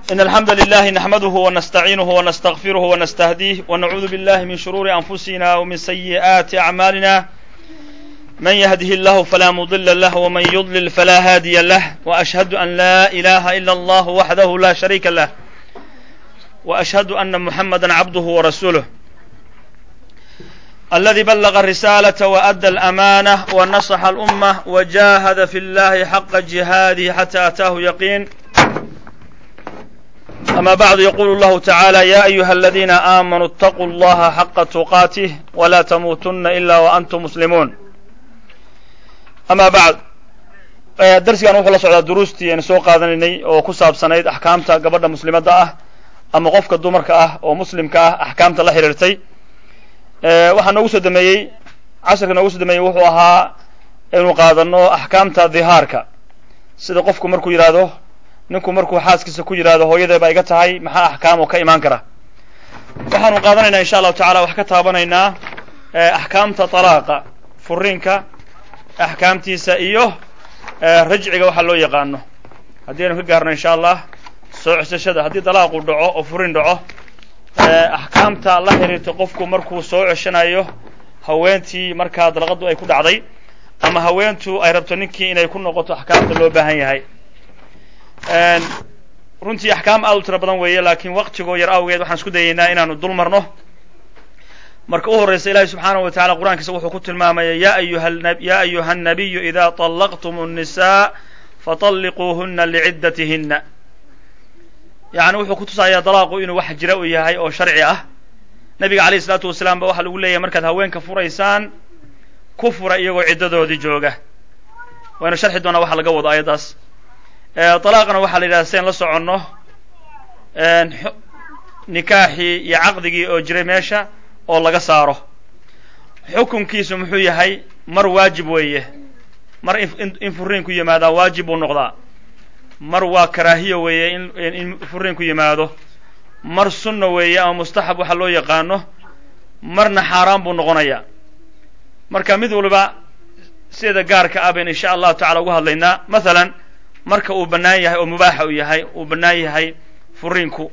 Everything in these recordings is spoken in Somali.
إن الحمد لله نحمده ونستعينه ونستغفره ونستهديه ونعوذ بالله من شرور أنفسنا ومن سيئات أعمالنا من يهده الله فلا مضل له ومن يضلل فلا هادي له وأشهد أن لا إله إلا الله وحده لا شريك له وأشهد أن محمدا عبده ورسوله الذي بلغ الرسالة وأدى الأمانة ونصح الأمة وجاهد في الله حق جهاده حتى أتاه يقين أما بعد يقول الله تعالى يا أيها الذين آمنوا اتقوا الله حق تقاته ولا تموتن إلا وأنتم مسلمون أما بعد darsigan wuxuu la socdaa duruustii aynu soo qaadanaynay oo ku saabsanayd axkaamta gabadha muslimadda ah ama qofka dumarka ah oo muslimka ah axkaamta la xidhiirtay waxaa noogu soo dameeyey casharka noogu soo dameeyey wuxuu ahaa inuu qaadano axkaamta dhihaarka sida qofku markuu yidhaahdo ninku markuu xaaskiisa ku yidhaahdo hooyadee baa iga tahay maxaa axkaam oo ka imaan kara waxaanu qaadanaynaa insha allahu tacala wax ka taabanaynaa axkaamta talaaqa furiinka axkaamtiisa iyo rajciga waxaa loo yaqaano haddii aynu ka gaarno insha allah soo ceshashada haddii dalaaqu dhaco oo furin dhaco axkaamta la xiriirta qofku markuu soo ceshanayo haweentii markaa dalaqadu ay ku dhacday ama haweentu ay rabto ninkii inay ku noqoto axkaamta loo baahan yahay runtii axkaam aad u tiro badan weeye laakiin waqtigoo yar awgeed waxaan isku dayaynaa inaanu dul marno marka u horraysa ilahi subxaanahu wa tacala qur'aankiisa wuxuu ku tilmaamaya ya ayuha ya ayuha الnabiyu ida طalaqtum الnisaa faطalliquuhuna liciddatihinna yani wuxuu ku tusayaa dalaaqu inuu wax jira u yahay oo sharci ah nabiga alayh isalaatu wasalaam ba waxaa lagu leeyahay markaad haweenka furaysaan ku fura iyagoo ciddadoodii jooga waynu sharxi doonaa waxa laga wado ayaddaas dalaaqna waxaa la yidhahda sidayn la soconno nikaaxii iyo caqdigii oo jiray meesha oo laga saaro xukunkiisu muxuu yahay mar waajib weeye mar in furiin ku yimaadaa waajib buu noqdaa mar waa karaahiya weeye in furiin ku yimaado mar sunna weeye ama mustaxab waxa loo yaqaano marna xaaraan buu noqonayaa marka mid waliba sideeda gaarka ah baynu insha allahu tacala ugu hadlaynaa mathalan marka uu bannaan yahay oo mubaaxa uu yahay uu bannaan yahay furiinku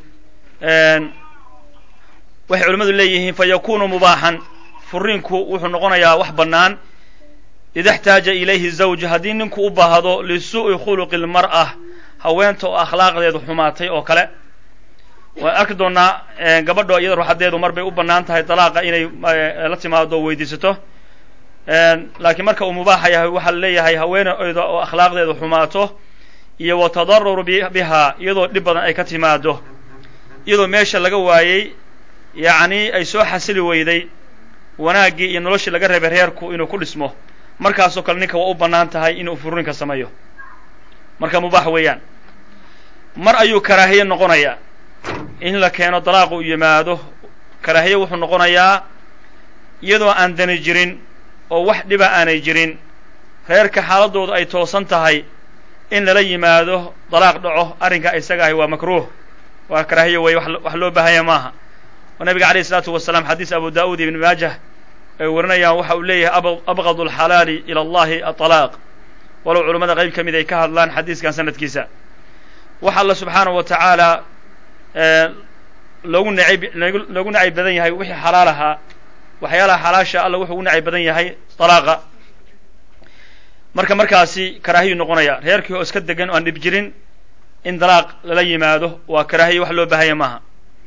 waxay culimmadu leeyihiin fa yakunu mubaaxan furiinku wuxuu noqonayaa wax bannaan ida اxtaaja ilayhi zawj haddii ninku u baahdo lisuu'i khuluqi اlmar'a haweenta oo akhlaaqdeedu xumaatay oo kale waan arki doonaa gabadho iyada ruxadeedu mar bay u bannaan tahay dalaaqa inay la timaado o weydiisato laakiin marka uu mubaaxa yahay waxaa la leeyahay haweeneyda oo akhlaaqdeedu xumaato iyo wa tadaruru bihaa iyadoo dhib badan ay ka timaado iyadoo meesha laga waayey yacni ay soo xasili weyday wanaaggii iyo noloshii laga reebay reerku inuu ku dhismo markaasoo kale ninka waa u bannaan tahay inuu furinka sameeyo marka mubaax weeyaan mar ayuu karaahiye noqonayaa in la keeno dalaaqu u yimaado karaahiye wuxuu noqonayaa iyadoo aan dani jirin oo wax dhiba aanay jirin reerka xaaladoodu ay toosan tahay in lala yimaado dalaaq dhaco arrinka isaga ahi waa makruuh waa karaahiye weeye wax loo baahanya maaha oo nabiga alayh isalaatu wasalaam xadiis abu daa'uud ibn maajah ay warinayaan waxa uu leeyahay abqad alxalaali ila allahi aطalaaq walow culammada qayb ka mid ay ka hadlaan xadiiskan sanadkiisa waxa alla subxaanahu wa tacaala loogu nacayb loogu nacayb badan yahay wixii xalaal ahaa waxyaalaha xalaasha alla wuxuu ugu nacayb badan yahay dalaaqa marka markaasi karaahiyu noqonaya reerkii oo iska degan oo aan dhib jirin in dalaaq lala yimaado waa karaahiya wax loo baahanya maaha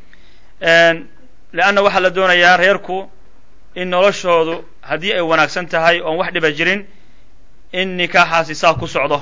leanna waxaa la doonayaa reerku in noloshoodu haddii ay wanaagsan tahay oon wax dhiba jirin in nikaaxaasi saa ku socdo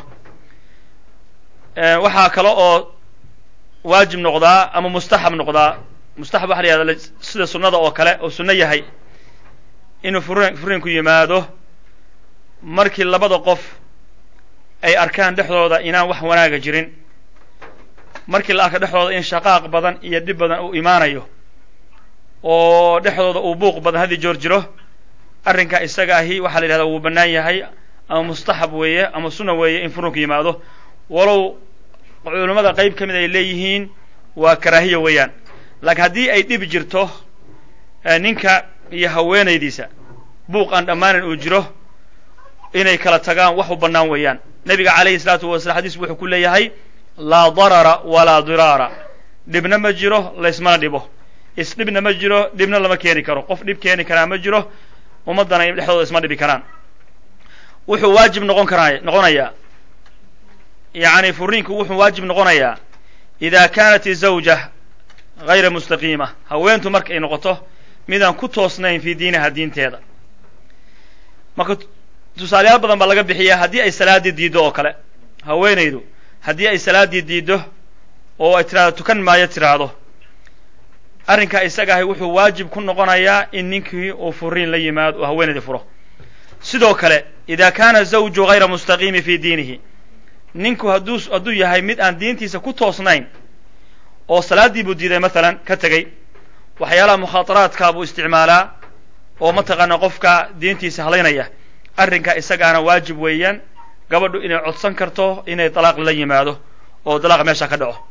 waxaa kale oo waajib noqdaa ama mustaxab noqdaa mustaxab waxa la yihahda sida sunnada oo kale oo sunno yahay inuu furin furiinku yimaado markii labada qof ay arkaan dhexdooda inaan wax wanaaga jirin markii la arka dhexdooda in shaqaaq badan iyo dhib badan uu imaanayo oo dhexdooda uu buuq badan haddii joor jiro arrinka isaga ahi waxaa la yidhahdaa wuu bannaan yahay ama mustaxab weeye ama sunna weeye in furunku yimaado walow culimmada qayb ka mid ay leeyihiin waa karaahiya weeyaan laakiin haddii ay dhib jirto ninka iyo haweenaydiisa buuq aan dhammaanan uu jiro inay kala tagaan wax u bannaan weeyaan nebiga calayhi salaatu wasalaam xadiisku wuxuu ku leeyahay laa darara walaa diraara dhibna ma jiro laysmana dhibo isdhibna ma jiro dhibna lama keeni karo qof dhib keeni karaa ma jiro ummaddana dhexdooda isma dhibi karaan wuxuu waajib noqon karaa noqonayaa yacni furiinku wuxuu waajib noqonayaa idaa kaanat izawja hayra mustaqiima haweentu marka ay noqoto midaan ku toosnayn fii diiniha diinteeda marka tusaalayaal badan baa laga bixiyaa haddii ay salaaddii diiddo oo kale haweenaydu haddii ay salaaddii diiddo oo ay tiraahdo tukan maayo tiraahdo arrinkaa isaga ahay wuxuu waajib ku noqonayaa in ninkii uu furiin la yimaado oo haweenaydii furo sidoo kale idaa kaana zawju hayra mustaqiimi fii diinihi ninku hadduu hadduu yahay mid aan diintiisa ku toosnayn oo salaaddii buu diiday maalan ka tegey waxyaalaha mukhaataraadkaa buu isticmaalaa oo mataqaana qofka diintiisa halaynaya arrinkaa isagaana waajib weeyaan gabadhu inay codsan karto inay dalaaq la yimaado oo dalaaq meesha ka dhaco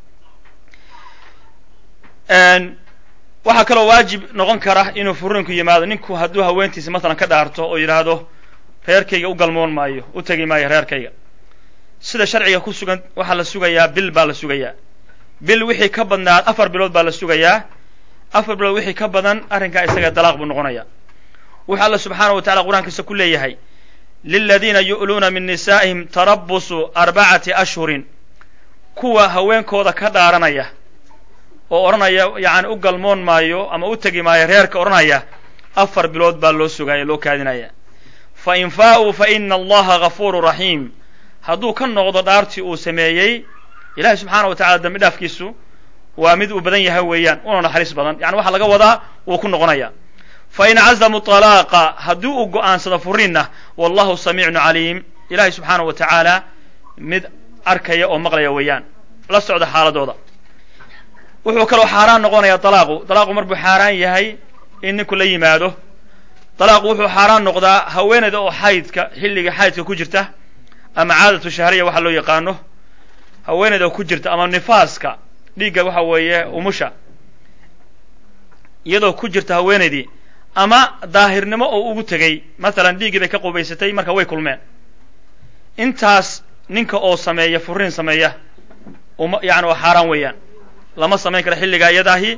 waxaa kaloo waajib noqon kara inuu furiinku yimaado ninku hadduu haweentiisa matalan ka dhaarto oo yidhaahdo reerkayga u galmoon maayo u tegi maayo reerkayga sida sharciga ku sugan waxaa la sugayaa bil baa la sugayaa bil wixii ka badnaa afar bilood baa la sugayaa afar bilood wixii ka badan arrinkaa isaga dalaaq buu noqonaya wuxuu alla subxaana wa tacala qur-aankiisa ku leeyahay liladiina yu'luuna min nisaa'ihim tarabusu arbacati ashhurin kuwa haweenkooda ka dhaaranaya oo odhanaya yacani u galmoon maayo ama u tegi maayo reerka odhanaya afar bilood baa loo sugaya loo kaadinaya fa in faa'uu fa ina allaha gafuuru raxiim hadduu ka noqdo dhaartii uu sameeyey ilahi subxaana wa tacala dambi dhaafkiisu waa mid uu badan yahay weeyaan una naxariis badan yani waxaa laga wadaa wuu ku noqonaya fa in cazamuu طalaaqa haddii uu go'aansado furiinna wallahu samiicun caliim ilahi subxaana wa tacaala mid arkaya oo maqlaya weeyaan la socda xaaladooda wuxuu kaloo xaaraan noqonayaa dalaaqu dalaaqu mar buu xaaraan yahay in ninku la yimaado dalaaqu wuxuu xaaraan noqdaa haweenayda oo xaydka xilliga xaydka ku jirta ama caadatu shahriya waxa loo yaqaano haweenayda oo ku jirta ama nifaaska dhiigga waxa weeye umusha iyadoo ku jirta haweenaydii ama daahirnimo oo ugu tegey masalan dhiiggii bay ka qubaysatay marka way kulmeen intaas ninka oo sameeya furiin sameeya uma yani waa xaaraan weeyaan lama samayn karo xilligaa iyadaahi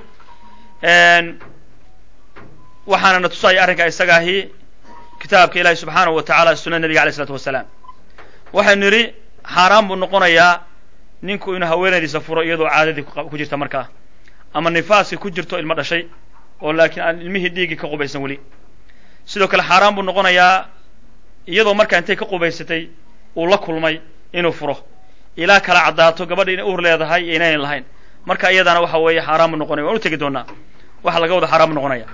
waxaana na tusaya arrinkaa isagaahi kitaabka ilaahi subxaanahu wa tacala sunada nebiga alay isalaatu wasalaam waxaynu nidhi xaaraan buu noqonayaa ninku inuu haweenaydiisa furo iyadoo caadadii ku jirta markaa ama nifaaskii ku jirto ilmo dhashay oo laakiin aan ilmihii dhiiggii ka qubaysan weli sidoo kale xaaraan buu noqonayaa iyadoo markaa intay ka qubaysatay uu la kulmay inuu furo ilaa kala caddaato gabadha inay uur leedahay iyo inayn lahayn marka iyadana waxa weeye xaaraan buu noqonaya waan u tegi doonaa waxa laga wada xaaraan buu noqonaya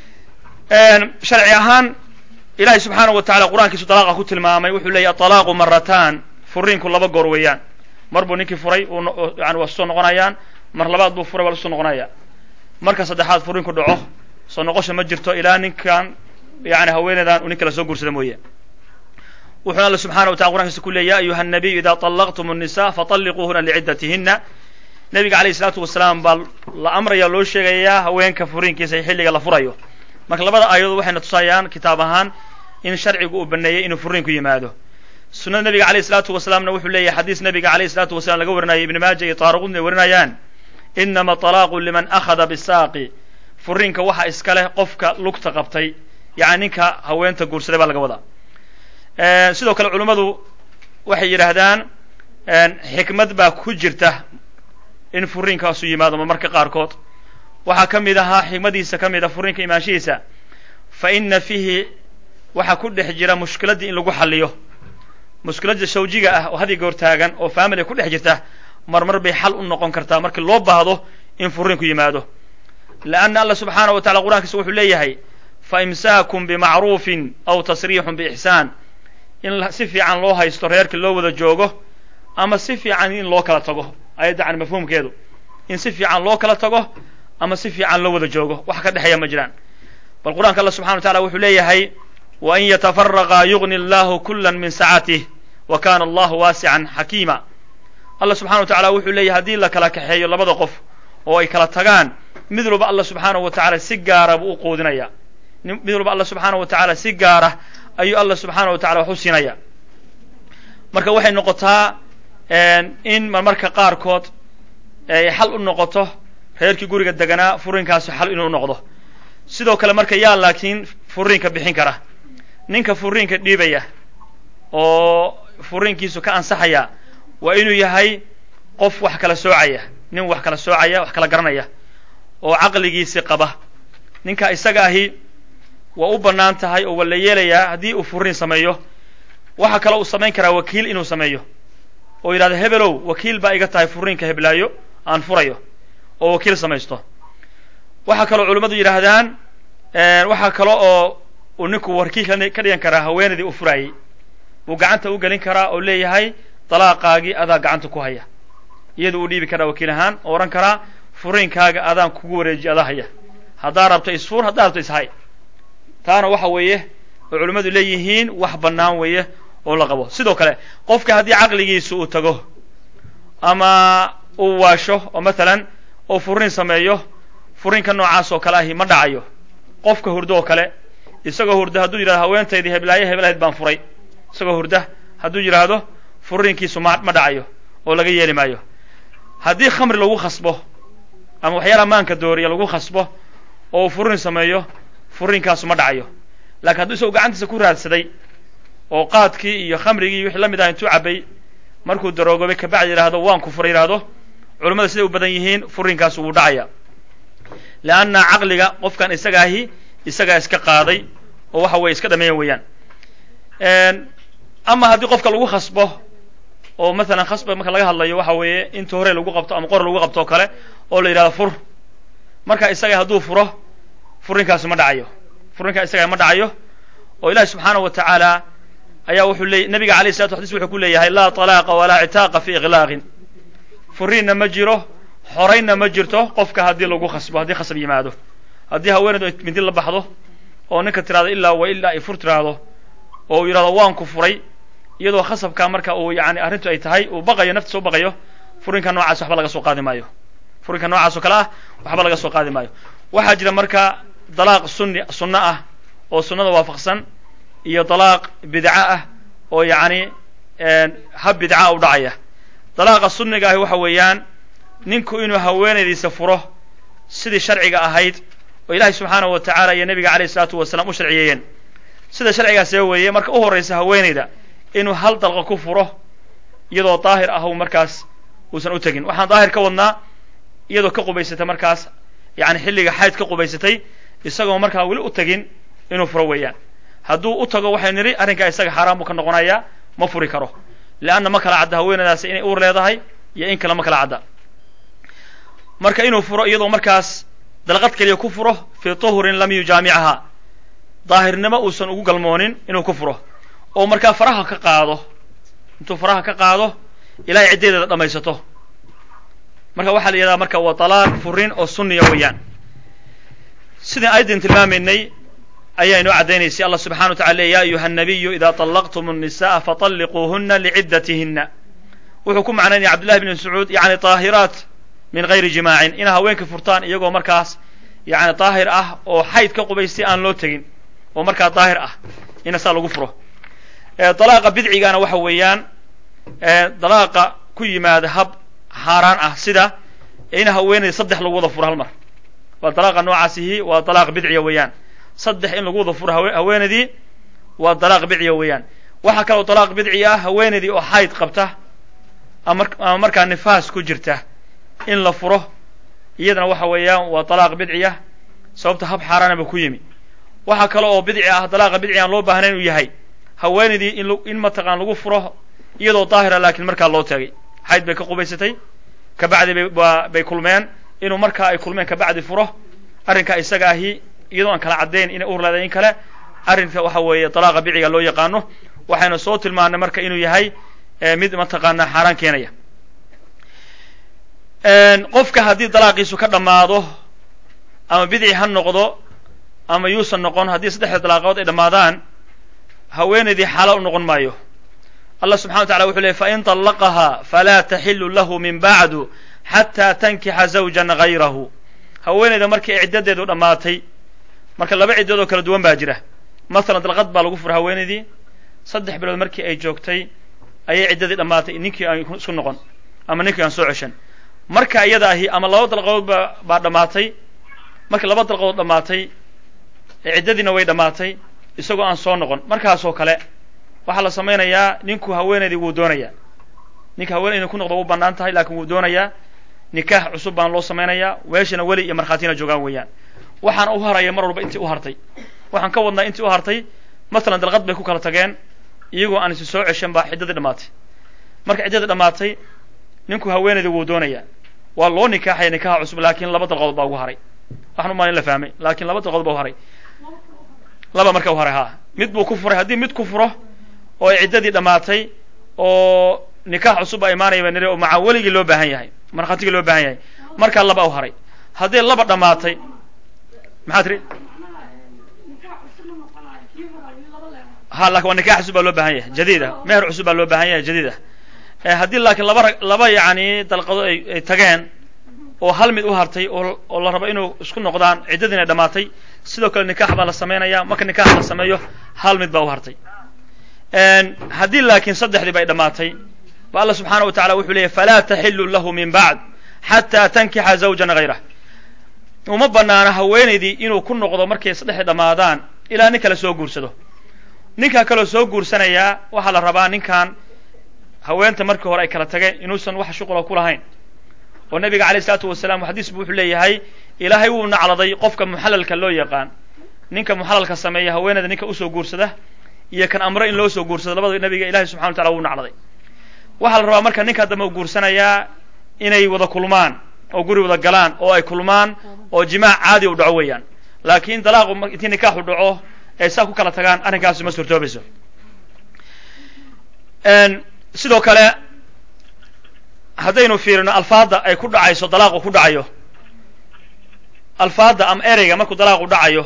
sharci ahaan ilahi subxaanahu wa tacala qur-aankiisu dalaaqa ku tilmaamay wuxuu leeyahy aطalaaqu marataan furiinku laba goor weeyaan mar buu ninkii furay yani waa soo noqonayaan mar labaad buu furay waa lasoo noqonaya marka saddexaad furiinku dhaco soo noqosha ma jirto ilaa ninkan yani haweenaydan uu nin kala soo guursada mooye wuxuuna alla subxana wa tacala qur'ankiisa ku leey ya ayuha الnabiyu ida طalaqtum الnisa faطalliquuhuna licidatihina nebiga alayh الsalaatu wasalaam baa la amraya loo sheegayaa haweenka furiinkiisa xilliga la furayo marka labada aayadood waxayna tusayaan kitaab ahaan in sharcigu uu baneeyey inuu furiinku yimaado sunada nebiga alayh الsalaatu wasalaamna wuxuu leeyahay xadiis nebiga alayh الsalaatu wasalaam laga warinayay ibn maaja iyo taariqudna ay warinayaan inama طalaaqu liman akhada bisaaqi furiinka waxa iska leh qofka lugta qabtay yani ninka haweenta guursaday baa laga wadaa sidoo kale culummadu waxay yidhaahdaan xikmad baa ku jirta in furiinkaasu yimaado marmarka qaarkood waxaa ka mid ahaa xikmadiisa ka mid a furiinka imaanshihiisa fa ina fiihi waxaa ku dhex jira mushkiladdii in lagu xalliyo mushkiladda shawjiga ah oo hadi goor taagan oo faamily ku dhex jirta marmar bay xal u noqon kartaa markii loo baahdo in furiinku yimaado leanna allah subxaanaه wa tacala qur'ankiisa wuxuu leeyahay faimsaakum bimacruufin aw tasriixun biixsaan in si fiican loo haysto reerkii loo wada joogo ama si fiican in loo kala tago ayadda can mafhuumkeedu in si fiican loo kala tago ama si fiican loo wada joogo wax ka dhexeeya ma jiraan bal qur'anka allah subxana wa tacala wuxuu leeyahay wain yatafaraqa yugni allahu kula min sacatih wa kana allahu waasican xakiima allah subxana wa tacala wuxuu leeyahay haddii la kala kaxeeyo labada qof oo ay kala tagaan mid walba allah subxaanahu wa tacala si gaara buu u quudinaya mid walba allah subxaanahu wa tacaala si gaara ayuu allah subxaana wa tacala wax u siinaya marka waxay noqotaa in marmarka qaarkood ee xal u noqoto reerkii guriga deganaa furiinkaasi xal inuu noqdo sidoo kale marka yaa laakiin furiinka bixin kara ninka furiinka dhiibaya oo furiinkiisu ka ansaxaya waa inuu yahay qof wax kala soocaya nin wax kala soocaya wax kala garanaya oo caqligiisi qaba ninka isaga ahi waa u bannaan tahay oo waa la yeelayaa haddii uu furiin sameeyo waxaa kaloo uu samayn karaa wakiil inuu sameeyo oo yidhahdo hebelow wakiil baa iga tahay furiinka heblaayo aan furayo oo wakiil samaysto waxaa kaloo culimmadu yidhaahdaan waxaa kale oo uu ninku wakiil ka dhigan karaa haweenaydii uu furaayey uu gacanta u gelin karaa oo leeyahay dalaaqaagii adaa gacanta ku haya iyadu uu dhiibi karaa wakiil ahaan oo odhan karaa furiinkaaga adaan kugu wareejiye adaa haya haddaa rabto isfuur haddaa rabto ishay taana waxa weeye oo culimmadu leeyihiin wax bannaan weeye oo la qabo sidoo kale qofka haddii caqligiisu uu tago ama uu waasho oo mathalan oo furiin sameeyo furiinka noocaas oo kale ahi ma dhacayo qofka hurdo oo kale isagoo hurda hadduu yidhahdo haweentaydii heblaaye heblahayd baan furay isagoo hurda hadduu yidhaahdo furiinkiisu ma ma dhacayo oo laga yeeli maayo haddii khamri lagu khasbo ama waxyaalaha maanka dooriya lagu khasbo oo uu furiin sameeyo furiinkaasu ma dhacayo laakiin hadduu isagoo gacantiisa ku raadsaday oo qaadkii iyo khamrigii iyo wixii la mid ah intuu cabbay markuu daroogobay kabacdi yidhaahdo waan ku furay yidhaahdo culimmada siday u badan yihiin furiinkaas wuu dhacaya leanna caqliga qofkan isaga ahi isagaa iska qaaday oo waxa weye iska dhameeyan weeyaan ama haddii qofka lagu khasbo oo mathalan khasba marka laga hadlayo waxa weeye inta hore lagu qabto ama qor lagu qabto oo kale oo la yidhahdo fur marka isaga hadduu furo furiinkaasi ma dhacayo furiinkaa isaga ma dhacayo oo ilahi subxaanahu wa tacaala ayaa wuxuu leey nabiga alayh salatu xadis wuxuu ku leeyahay laa talaaqa walaa citaaqa fi iqlaaqin furiinna ma jiro xoraynna ma jirto qofka haddii lagu khasbo haddii khasab yimaado haddii haweeneydu ay mindi la baxdo oo ninka tiraahdo ilaa wa ilaa ay fur tiraahdo oo uu yidhahdo waan ku furay iyadoo khasabkaa marka uu yani arrintu ay tahay uu baqayo naftiisa u baqayo furinka noocaas waxba laga soo qaadi maayo furinka noocaas oo kale ah waxba laga soo qaadi maayo waxaa jira marka dalaaq sunni sunno ah oo sunnada waafaqsan iyo dalaaq bidca ah oo yacni hab bidca u dhacaya dalaaqa sunniga ahi waxa weeyaan ninku inuu haweenaydiisa furo sidii sharciga ahayd oo ilaahay subxaanahu wa tacaala iyo nebiga alayh isalaatu wasalaam u sharciyeeyeen sida sharcigaasee weeye marka u horraysa haweenayda inuu hal dalqa ku furo iyadoo daahir ah u markaas uusan u tegin waxaan daahir ka wadnaa iyadoo ka qubaysatay markaas yani xilliga xayd ka qubaysatay isagoo markaa weli u tegin inuu furo weeyaan hadduu u tago waxay nidhi arrinkaa isaga xaaraan buu ka noqonayaa ma furi karo leanna ma kala cadda haweenaydaasi inay uur leedahay iyo in kale ma kala cadda marka inuu furo iyadoo markaas dalqad keliya ku furo fii tuhurin lam yujaamichaha daahirnimo uusan ugu galmoonin inuu ku furo oo markaa faraha ka qaado intuu faraha ka qaado ilaahay ciddeedeeda dhammaysato marka waxaa la yidhahdaa marka waa talaaq furin oo sunniya weeyaan sidaan ayaddin tilmaamaynay ayaa inoo caddaynaysay allah subxana wa tacala le ya ayuha الnabiyu ida طalaqtum الnisaءa faطalliquuhuna licidatihina wuxuu ku macnaynaya cabdullahi bn mascuud yani طaahiraat min gayri jimaacin ina haweenka furtaan iyagoo markaas yani daahir ah oo xayd ka qubaystay aan loo tegin oo markaa daahir ah ina saa lagu furo dalaaqa bidcigana waxa weeyaan dalaaqa ku yimaada hab xaaraan ah sida in haweenayda saddex lagu wada furo hal mar waa dalaaqa noocaasihi waa dalaaq bidciya weeyaan saddex in lagu wada furo haweenaydii waa dalaaq bidciya weeyaan waxaa kaloo dalaaq bidci ah haweenaydii oo xayd qabta ama markaa nifaas ku jirta in la furo iyadana waxa weeyaan waa dalaaq bidciya sababta hab xaaraanaba ku yimi waxaa kale oo bidci ah dalaaqa bidci aan loo baahnayn inuu yahay haweenaydii in in mataqaan lagu furo iyadoo daahira laakiin markaa loo taagay xayd bay ka qubaysatay kabacdi bay bay kulmeen inuu markaa ay kulmeen kabacdi furo arrinka isaga ahi iyadoo aan kala caddayn inay uur leedahay in kale arrinka waxa weeye dalaaqa bidciga loo yaqaano waxaynu soo tilmaanay marka inuu yahay mid mataqaanaa xaaraan keenaya qofka haddii dalaaqiisu ka dhammaado ama bidci ha noqdo ama yuusan noqon haddii saddexda dalaaqood ay dhammaadaan haweenaydii xaala u noqon maayo allah subxana wa tacala wuxuu leey fain طallaqaha falaa taxilu lahu min bacdu xataa tankixa zawjan gayrahu haweenayda markii ay ciddadeedu dhammaatay marka laba ciddood oo kala duwan baa jira masalan dalqad baa lagu fura haweenaydii saddex bilood markii ay joogtay ayay ciddadii dhammaatay ninkii aan isku noqon ama ninkii aan soo ceshan marka iyada ahi ama laba dalqadood ba baa dhammaatay markii laba dalqadood dhammaatay ciddadiina way dhammaatay isagoo aan soo noqon markaasoo kale waxaa la samaynayaa ninku haweenaydii wuu doonayaa ninka haweenaydi ku noqdo wuu bannaan tahay laakiin wuu doonayaa nikaax cusub baan loo samaynayaa weeshana weli iyo markhaatina joogaan weeyaan waxaan u haraya mar walba intii u hartay waxaan ka wadnaa intii u hartay masalan dalqad bay ku kala tageen iyagoo aan isi soo ceshan baa ciddadii dhammaatay marka ciddadii dhammaatay ninku haweenaydii wuu doonayaa waa loo nikaaxaya nikaaxa cusub laakiin laba dalqadood baa ugu haray waxaan u malin la fahmay laakiin laba dalqadood baa u haray laba marka u haray ha mid buu ku furay haddii mid ku furo oo ay ciddadii dhammaatay oo nikaax cusub baa imaanaya baa niri oo maca weligii loo baahan yahay markhaatigii loo baahan yahay markaa laba u haray haddii laba dhammaatay maxaa tiri ha lakin waa nikaax cusub baa loo baahan yahay jadiid ah meher cusub baa loo baahan yahay jadiid ah haddii laakiin laba rag laba yacni dalqadood ay ay tageen oo hal mid u hartay oo oo la rabo inuu isku noqdaan ciddadiina dhammaatay sidoo kale nikaax baa la samaynaya marka nikaax la sameeyo hal mid baa u hartay haddii laakiin saddexdii bay dhammaatay ba alla subxaana wa tacala wuxuu leeyahy falaa taxilu lahu min bacd xataa tankixa zawjan hayrah uma banaana haweenaydii inuu ku noqdo markay saddexdii dhammaadaan ilaa nin kale soo guursado ninkaa kaloo soo guursanayaa waxaa la rabaa ninkan haweenta markii hore ay kala tageen inuusan wax shuqula ku lahayn oo nabiga alayh isalaatu wasalaam xadiis bu wuxuu leeyahay ilaahay wuu nacladay qofka muxalalka loo yaqaan ninka muxalalka sameeya haweeneyda ninka usoo guursada iyo kan amre in loo soo guursado labadaba nabiga ilahay subxana wa tacala wuu nacladay waxaa la rabaa marka ninkaa dambe u guursanayaa inay wada kulmaan oo guri wada galaan oo ay kulmaan oo jimaac caadi u dhaco weeyaan laakiin dalaaqu intii nikaaxu dhaco ay saa ku kala tagaan arrinkaasi ma suurtoobayso sidoo kale haddaynu fiirino alfaadda ay ku dhacayso dalaaqu ku dhacayo alfaadda ama ereyga markuu dalaaqu dhacayo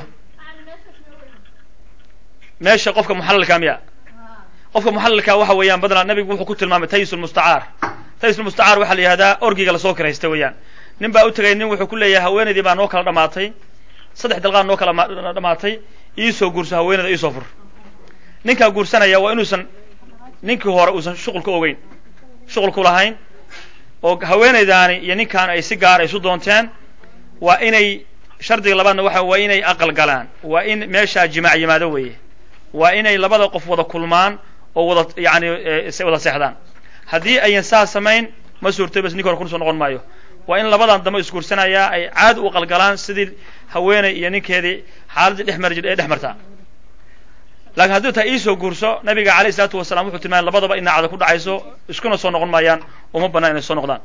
meesha qofka muxalalka miya qofka muxalalka waxa weeyaan badnaa nabigu wuxuu ku tilmaamay taysulmustacaar taysulmustacaar waxaa la yihahdaa orgiga lasoo kiraysta weeyaan nin baa u tegay nin wuxuu ku leeyahay haweenaydii baa noo kala dhamaatay saddex dalqaad noo kala dhamaatay iisoo guurso haweenayda iisoo fur ninkaa guursanaya waa inuusan ninkii hore uusan shuqul ka ogeyn shuqul ku lahayn oo haweenaydaani iyo ninkaan ay si gaara isu doonteen waa inay shardiga labaadna waxa waa inay aqal galaan waa in meeshaa jimaac yimaado weeye waa inay labada qof wada kulmaan oo wada yani wada seexdaan haddii ayan saa samayn ma suurto bas ninka hore kunusoo noqon maayo waa in labadan dambe isguursanayaa ay caadi u qalgalaan sidii haweeney iyo ninkeedii xaaladdii dhex mari jir ee dhex martaa lakiin haddii taa iisoo guurso nabiga alayh isalaatu wasalaam wuxuu tilmaamay labadaba ina cada ku dhacayso iskuna soo noqon maayaan uma banaan inay soo noqdaan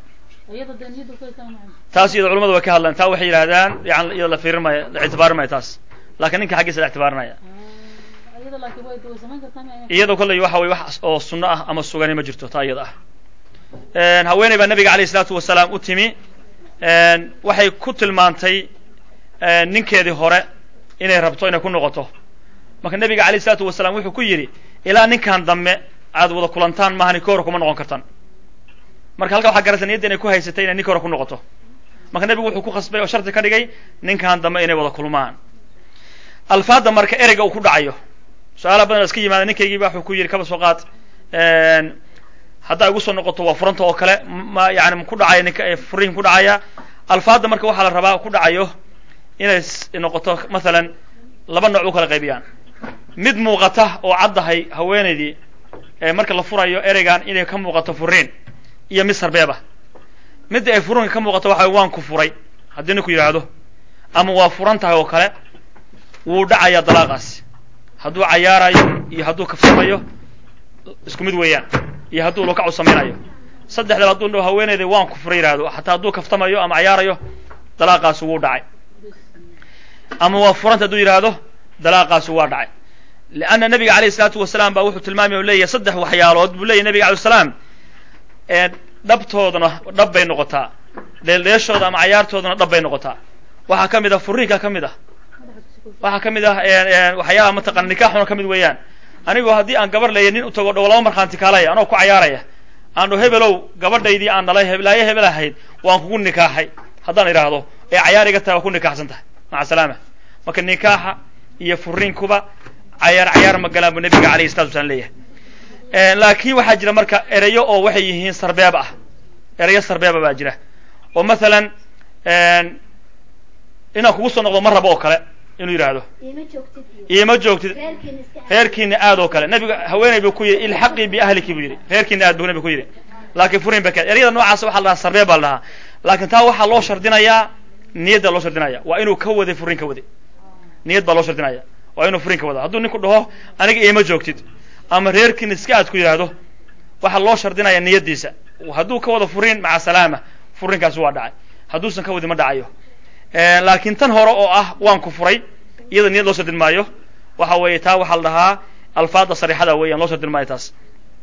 taas iyado culamadu way ka hadlaan taa waxay yidhahdaan yan iyado la fiirin maayo la ictibaarin maayo taas lakiin ninka xaggiisa la ictibaarinaya iyadoo kolley waxa weye wax oo sunno ah ama sugani ma jirto taa iyada ah haweeney baa nabiga alayh isalaatu wasalaam u timi waxay ku tilmaantay ninkeedii hore inay rabto inay ku noqoto marka nabiga alayh isalaatu wasalaam wuxuu ku yidhi ilaa ninkan dambe aad wada kulantaan maahani ka hore kuma noqon kartaan marka halka waxaa garaysa niyadda inay ku haysatay inay ninka hore ku noqoto marka nebigu wuxuu ku khasbay oo shardi ka dhigay ninkan dambe inay wada kulmaan alfaadda marka ereyga uu ku dhacayo su-aalaha badan iska yimaada ninkaygiiba wuxuu ku yidhi kaba soo qaad haddaa igu soo noqoto waa furanta oo kale ma yani ma ku dhacaya ninka furiin ku dhacaya alfaadda marka waxaa la rabaa ku dhacayo inay noqoto mathalan laba nooc u kala qaybiyaan mid muuqata oo caddahay haweenaydii marka la furayo ereygan inay ka muuqato furiin iyo mid sarbeeba midda ay furiinka ka muuqato waxa waan ku furay haddii ninku yidhaahdo ama waa furan tahay oo kale wuu dhacayaa dalaaqaasi hadduu cayaarayo iyo hadduu kafsamayo isku mid weeyaan iyo hadduu lukac u samaynayo saddexdaba hadduu dho haweeneyda waan ku furay yihahdo xataa hadduu kaftamayo ama cayaarayo dalaaqaasi wuu dhacay ama waa furanta hadduu yidhaahdo dalaaqaasi waa dhacay leanna nabiga alayh isalaatu wasalaam baa wuxuu tilmaamay o leeyahy saddex waxyaalood buu leyahy nabiga alay salaam dhabtoodana dhab bay noqotaa dheeldheeshooda ama cayaartoodana dhab bay noqotaa waxaa ka mid ah furiinka ka mid ah waxaa ka mid ah waxyaalaha mataqana nikaaxuna ka mid weeyaan anigoo haddii aan gabar leeya nin u tago dhow laba markhaanti kaalaya anoo ku cayaaraya aan dho hebelow gabadhaydii aan dhalay heblaayo hebel ahayd waan kugu nikaaxay haddaan idhaahdo ee cayaar iga tahay waa ku nikaaxsan tahay maca salaama marka nikaaxa iyo furiinkuba cayaar cayaar ma galaan buu nabiga alayhi salatu wasalaam leeyahay laakiin waxaa jira marka ereyo oo waxay yihiin sarbeeb ah ereyo sarbeeba baa jira oo masalan inaan kugu soo noqdo ma rabo oo kale inuu yidhaahdo iima joogtid reerkiina aad oo kale nabiga haweeney buu ku yidhi ilxaqii biahliki buu yidhi reerkiina aad buu nabiga ku yidhi laakiin furin ba eryada noocaas waxa la dhahaa sarree baa la dhahaa laakiin taa waxaa loo shardinayaa niyadda loo shardinaya waa inuu ka waday furin ka waday niyad baa loo shardinaya waa inuu furin ka wada hadduu ninku dhaho aniga iima joogtid ama reerkiina iska aad ku yidhaahdo waxaa loo shardinaya niyaddiisa hadduu ka wado furin maca salaama furinkaasi waa dhacay hadduusan ka wadi ma dhacayo laakiin tan hore oo ah waan ku furay iyada niyad loo shardin maayo waxa weeye taa waxaa la dhahaa alfaada sarixada weeyaan loo shardin maayo taas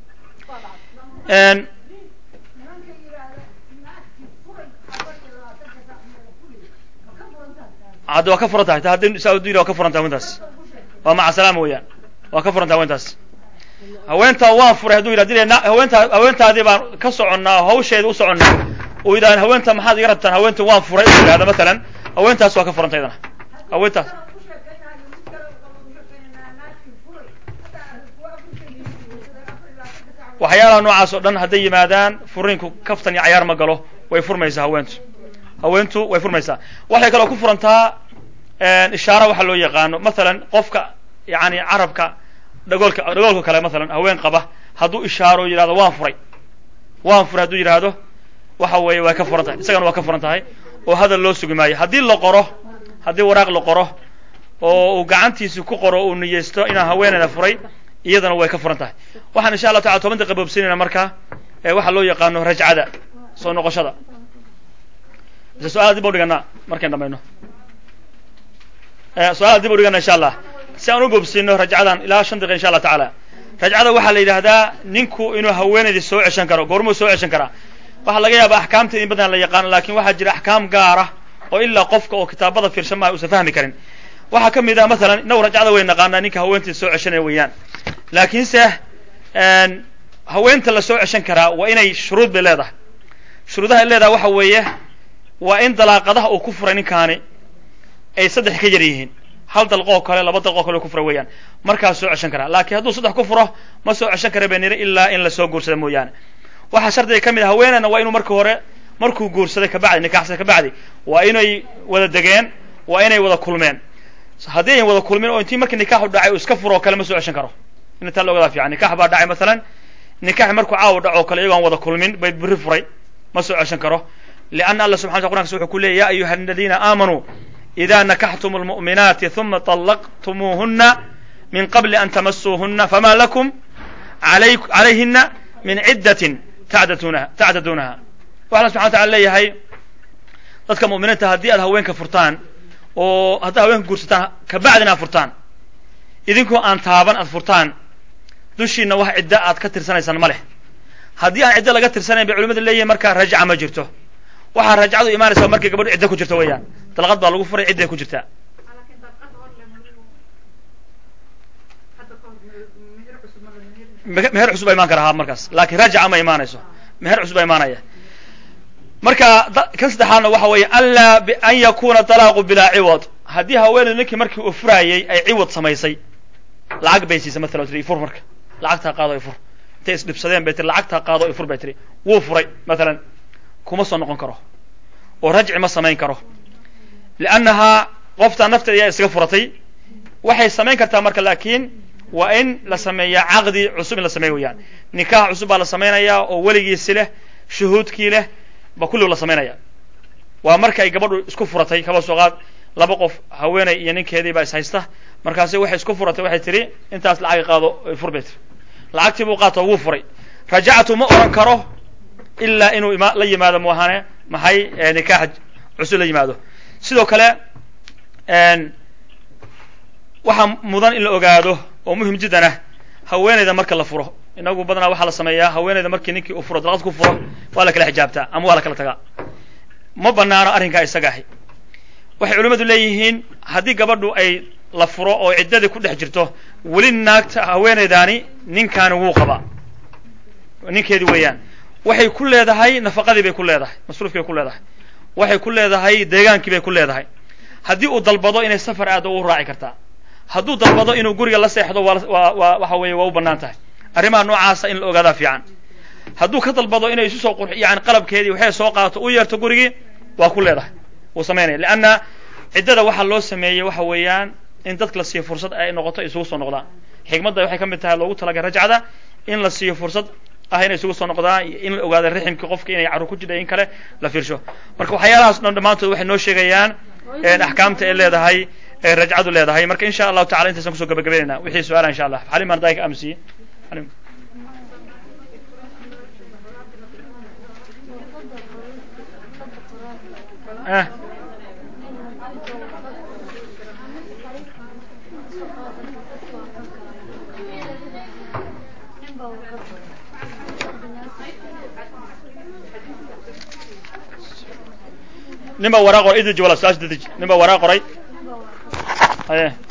hadda waa ka furan tahay haddi saa udu waa ka furan tahay hawentaas waa maca salaama weeyaan waa ka furan tahay hawentaas haweentaa waan furay hadduu yidhah haweenta haweentaadii baan ka soconnaa hawsheeda u soconnaa uu yidhahda haweenta maxaad iga rabtaan haweenta waan furay u yidhahda matalan haweentaas waa ka furanta ydana haweentaas waxyaalaha noocaas oo dhan hadday yimaadaan furiinku kaftan iyo cayaar ma galo way furmaysaa haweentu haweentu way furmaysaa waxay kaloo ku furantaa ishaara waxa loo yaqaano masalan qofka yani carabka dhagoolka dhagoolka kale masalan haween qaba hadduu ishaaro yidhahdo waan furay waan furay hadduu yidhaahdo waxa weeye way ka furan tahay isagana waa ka furan tahay oo hadal loo sugi maayo haddii la qoro haddii waraaq la qoro oo uu gacantiisi ku qoro uu niyeysto inaan haweeneyda furay iyadana way ka furan tahay waxaan insha allah tacala toban daqiiqa boobsinayna marka waxaa loo yaqaano rajcada soo noqoshada mise su-aala dib u dhiganaa markayn dhamayno su-aala dib u dhigana insha allah si aan u boobsino rajcadan ilaa shan daqiiqa insha allah tacaala rajcada waxaa la yidhahdaa ninku inuu haweenaydii soo ceshan karo goormuu soo ceshan karaa waxaa laga yaaba axkaamta in badan la yaqaano lakin waxaa jira axkaam gaara oo ilaa qofka oo kitaabada fiirshan maaha uusan fahmi karin waxaa ka mid ah masalan inagu rajcada way naqaanaa ninka haweentiisa soo ceshanaya weeyaan laakiinse haweenta la soo ceshan karaa waa inay shuruud bay leedahay shuruudaha ay leedahay waxa weeye waa in dalaaqadaha uu ku furay ninkaani ay saddex ka yar yihiin hal dalqoo kale laba dalqoo kale ku furay weeyaan markaas soo ceshan karaa laakiin hadduu saddex ku furo ma soo ceshan kara bay niri ilaa in lasoo guursada mooyaane waxaa shardiga ka mid ah haweeneyna waa inuu marka hore markuu guursaday kabacdi nikaxsaday kabacdi waa inay wada degeen waa inay wada kulmeen haddii ayan wada kulmin oo intii markii nikaxu dhacay uu iska furo oo kale ma soo ceshan karo in taa loogadaa fiican nikax baa dhacay masalan nikaxi markuu caawa dhaco o kale iyagoo aan wada kulmin bay biri furay ma soo ceshan karo lianna allah subxana wata qur'ankas wuxuu ku leeyay ya ayuha aladiina aamanuu ida nakaxtum lmu'minaati huma طallaqtumuuhuna min qabli an tamasuuhuna fama lakum calayhina min ciddatin tacdadunaha tacdaduunaha waxa alla subxana wa tacala leeyahay dadka mu'miniinta haddii aad haweenka furtaan oo haddaad haweenka guursataan kabacdina aad furtaan idinkoo aan taaban aad furtaan dushiina wax ciddo aad ka tirsanaysaan ma leh haddii aan ciddo laga tirsanayn bay culimadu leeyihin markaa rajca ma jirto waxaa rajcadu imaanaysa markay gabadhu ciddo ku jirto weeyaan dalqad baa lagu furay cidday ku jirtaa meher cusub baa imaan kara ha markaas laakiin rajca ma imaanayso meher cusub baa imaanaya marka kan saddexaadna waxa weeye anlaa an yakuna talaaqu bilaa ciwad haddii haweeneydu ninkii markii uu furaayey ay ciwad samaysay lacag bay siisay matala tiri fur marka lacagtaa qaado ay fur intay isdhibsadeen bay tiri lacagtaa qaado ay fur bay tiri wuu furay matalan kuma soo noqon karo oo rajci ma samayn karo liannahaa qoftaa nafteeda ayaa isaga furatay waxay samayn kartaa marka laakiin waa in la sameeyaa caqdi cusub in la sameeya weyaan nikaax cusub baa la samaynayaa oo weligiisi leh shuhuudkii leh ba kulligu la samaynaya waa marka ay gabadhu isku furatay kaba soo qaad laba qof haweeney iyo ninkeedii baa is haysta markaasi waxay isku furatay waxay tihi intaas lacag qaado fur bay tiri lacagtii buu qaato wuu furay rajactu ma oran karo ilaa inuu ima la yimaado muahane maxay nikaax cusub la yimaado sidoo kale waxaa mudan in la ogaado oo muhim jiddan ah haweeneyda marka la furo inagu badanaa waxaa la sameeyaa haweeneyda markii ninkii uu furo dalqad ku furo waa la kala xijaabtaa ama waa la kala tagaa ma banaano arrinkaa isaga ahi waxay culimmadu leeyihiin haddii gabadhu ay la furo oo ciddadii ku dhex jirto weli naagta haweeneydaani ninkaani wuu qabaa ninkeedii weeyaan waxay ku leedahay nafaqadii bay ku leedahay masruufkii bay ku leedahay waxay ku leedahay deegaankii bay ku leedahay haddii uu dalbado inay safar aado u raaci kartaa hadduu dalbado inuu guriga la seexdo waa waa waxa weeye waa u bannaan tahay arrimaha noocaasa in la ogaadaa fiican hadduu ka dalbado inay isu soo qurx yani qalabkeedii waxay soo qaato u yeerto gurigii waa ku leedahay wuu samaynaya leanna ciddada waxaa loo sameeyey waxa weeyaan in dadka la siiyo fursad ay noqoto isugu soo noqdaan xikmadda waxay ka mid tahay loogu talagay rajcada in la siiyo fursad ah inay isugu soo noqdaan in la ogaado riximkii qofka inay carruur ku jidha in kale la fiirsho marka waxyaalahaas dhan dhammaantood waxay noo sheegayaan axkaamta ay leedahay ee rajcadu leedahay marka insha allahu tacala intaysan kusoo gabagabaynayna wixii su-aala insha allah xalim arday ka amsiye xalim eh nin baa waraa qoray idij wala su-aasha dadij nin baa waraa qoray haye